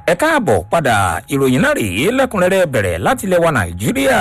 ẹ káàbọ̀ padà ìròyìn náà rèé lẹ́kùnrẹ́rẹ́ bẹ̀rẹ̀ láti ilẹ̀ wa nàìjíríà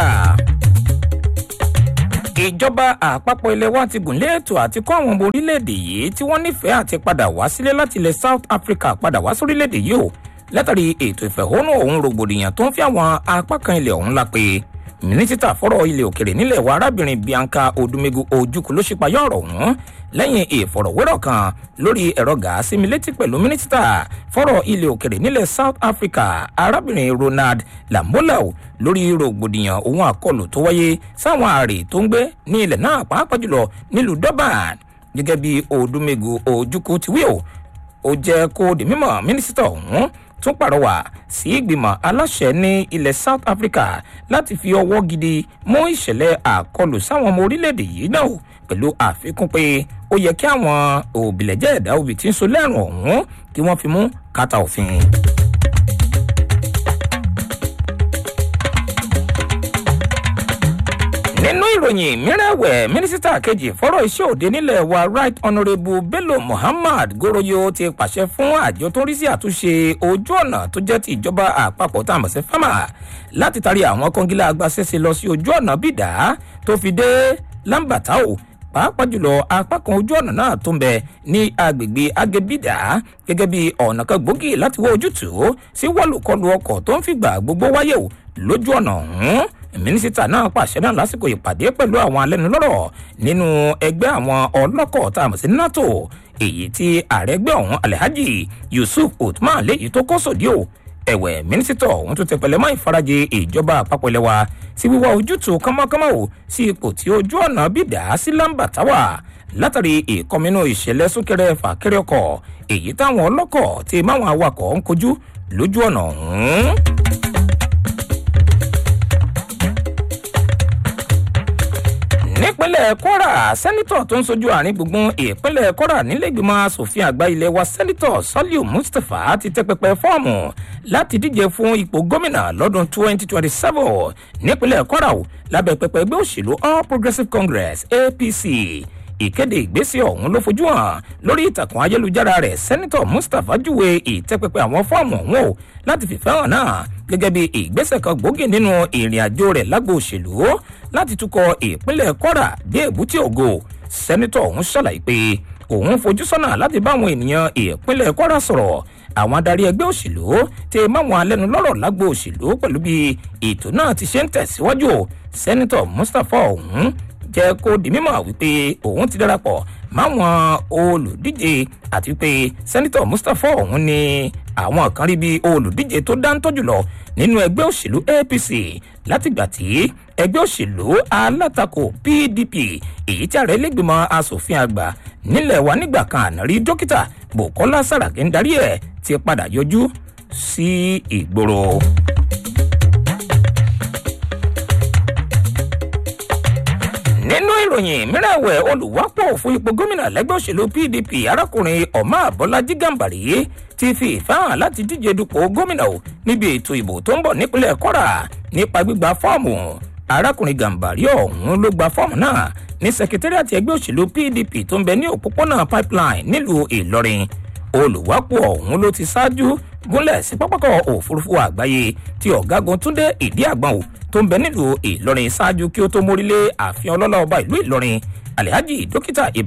ìjọba àpapọ̀ ilẹ̀ wa ti gùnlé ètò àti kọ́ àwọn ọmọ orílẹ̀-èdè yìí tí wọ́n nífẹ̀ẹ́ àti padà wá sílé láti ilẹ̀ south africa padà wá sórílẹ̀-èdè yìí o látàrí ètò ìfẹ̀hónú ọ̀hún rògbòdìyàn tó ń fi àwọn apá kan ilẹ̀ ọ̀hún la pé mínísítà fọ́rọ̀ ilẹ̀ òkèrè nílẹ̀ wa arábìnrin bianca odumegu ojukwu ló ṣípayá ọ̀rọ̀ ọ̀hún lẹ́yìn ìfọ̀rọ̀wérọ̀ kan lórí ẹ̀rọ gàásì mi létí pẹ̀lú mínísítà fọ́rọ̀ ilẹ̀ òkèrè nílẹ̀ south africa arábìnrin ronald lamolau lórí rògbòdìyàn ohun àkọlù tó wáyé sáwọn ààrẹ tó ń gbé ní ilẹ̀ náà pàápàá jùlọ nílùú durban gẹ́gẹ́ bí odumegu ojukwu ti wí o ó jẹ́ kó di mímọ̀ mínísítà ọ̀hún tún pàrọwà sí ìgbìmọ̀ aláṣẹ ní ilẹ̀ south africa láti fi ọwọ́ gidi mú ìṣẹ̀lẹ̀ àkọlù sáwọn ọmọ orílẹ̀-èdè yìí náà pẹ̀lú àfikún pé ó yẹ kí àwọn òbílẹ̀jẹ́ ẹ̀dá òbí tí ń so lẹ́rùn ọ̀hún kí wọ́n fi mú kàtà òfin. nínú ìròyìn mìíràn ẹ̀wẹ̀ mínísítà kejì fọ́rọ̀ iṣẹ́ òde nílẹ̀ wa right honourable bello muhammad goroyo ti pàṣẹ fún àjọ tó ń rí sí àtúnṣe ojú ọ̀nà tó jẹ́ ti ìjọba àpapọ̀ tá a mọ̀ sí fama láti tarí àwọn kọ́ngílá agbáṣẹ́ṣe lọ sí ojú ọ̀nà bìdá tó fi dé lambatao pàápàá jùlọ apá kan ojú ọ̀nà náà tó ń bẹ ní agbègbè agebida gẹ́gẹ́ bí ọ̀nà kan gbòógì láti wọ ojútùú sí wọ́lùkọlù ọkọ̀ tó ń fìgbà gbogbo wáyé lójú ọ̀nà ọ̀hún mínísítà náà pàṣẹ náà lásìkò ìpàdé pẹ̀lú àwọn alẹ́nulọ́rọ̀ nínú ẹgbẹ́ àwọn ọlọ́kọ̀ tá a mọ̀ sí nato èyí tí ààrẹ ẹgbẹ́ ọ̀hún alhaji yusuf utman léyìí tó kọ́ sòdí o ẹ̀wẹ̀ mínísítà ọ̀hún tó tẹpẹlẹ mọ́ ìfarajì ìjọba àpapọ̀ ilẹ̀ wa sí wíwá ojútùú kánmọ́kánmọ́ o sí ipò tí ojú ọ̀nà bí dà á sí lámbà táwà látàrí ìkọminú ìṣẹ̀lẹ̀ súnkẹrẹ fàkẹrẹ ọkọ̀ èyí táwọn ọlọ́kọ̀ ti máwọn awakọ̀ ń kojú lójú ọ̀nà ọ̀hún. nípínlẹ̀ kwara sẹ́nitọ̀ tó ń sojú àárín gbùngbùn ìpínlẹ̀ kwara nílẹ̀gbìmọ̀ asòfin àgbà ilé wa sẹ́nitọ̀ saliu mustapha ti tẹ́ pẹpẹ fọ́ọ̀mù láti díje fún ipò gómìnà lọ́dún 2027 nípínlẹ̀ kwara lábẹ́ pẹpẹ ẹgbẹ́ òṣèlú all progressives congress apc ìkéde ìgbésẹ̀ ọ̀hún ló fojú hàn lórí ìtàkùn ayélujára rẹ̀ sẹ́nitọ̀ mustapha júwe ìtẹ́pẹpẹ àwọn fọ́ọ̀mù ọ̀hún o láti fìfẹ́ hàn náà gẹ́gẹ́ bí ìgbésẹ̀ kan gbòógì nínú ìrìn àjò rẹ̀ lágbo òṣèlú láti túkọ̀ ìpínlẹ̀ kwara dé èbúté ògo sẹ́nitọ̀ ọ̀hún ṣàlàyé pé òun fojú sọ́nà láti bá àwọn ènìyàn ìpínlẹ̀ kwara sọ̀rọ̀ àwọn adarí ẹgbẹ́ òṣèlú ti máwọn alẹ́nulọ́rọ̀ lágbo òṣèlú pẹ̀lú bí ètò náà ti ṣe ń tẹ̀síwájú sẹ́nitọ̀ mustapha ọ̀hún jẹ́ kó di mímọ̀ wípé òun ti darapọ̀ máwọn olùdíje àti pé sẹ́nitọ̀ mustapha ọ̀hún ni àwọn kan rí bí olùdíje tó dáńtọ́ jùlọ nínú ẹgbẹ́ òṣèlú apc látìgbà tí ẹgbẹ́ òṣèlú alátakò pdp èyí tí ààrẹ lẹ́gbìmọ̀ asòfin àgbà nílẹ̀ wa nígbà kan àná rí dókítà bukola saraki ń darí ẹ̀ ti padà yọjú sí ìgboro. nínú ìròyìn mìíràn ẹ̀wẹ̀ olùwápọ̀ fún ipò gómìnà lẹ́gbẹ́ òṣèlú pdp arákùnrin ọ̀má àbọ́lájí gàǹbàrí ti fi ìfẹ́ hàn láti díje dupò gómìnà o níbi ètò ìbò tó ń bọ̀ nípínlẹ̀ kọ́ra nípa gbígba fọ́ọ̀mù arákùnrin gàǹbàrí ọ̀hún ló gba fọ́ọ̀mù náà ní sekitariati ẹgbẹ́ òṣèlú pdp tó ń bẹ ní òpópónà pipeline nílùú ìlọrin olùwápọ̀ ọ̀hún ló ti ṣáájú gúnlẹ̀ sí pápákọ̀ òfurufú àgbáyé tí ọ̀gágun túndé ìdí àgbọ̀n ò tó ń bẹ nílùú ìlọrin ṣáájú kí ó tó mórílé ààfin ọlọ́lá ọba ìlú ìlọrin alhaji dókítà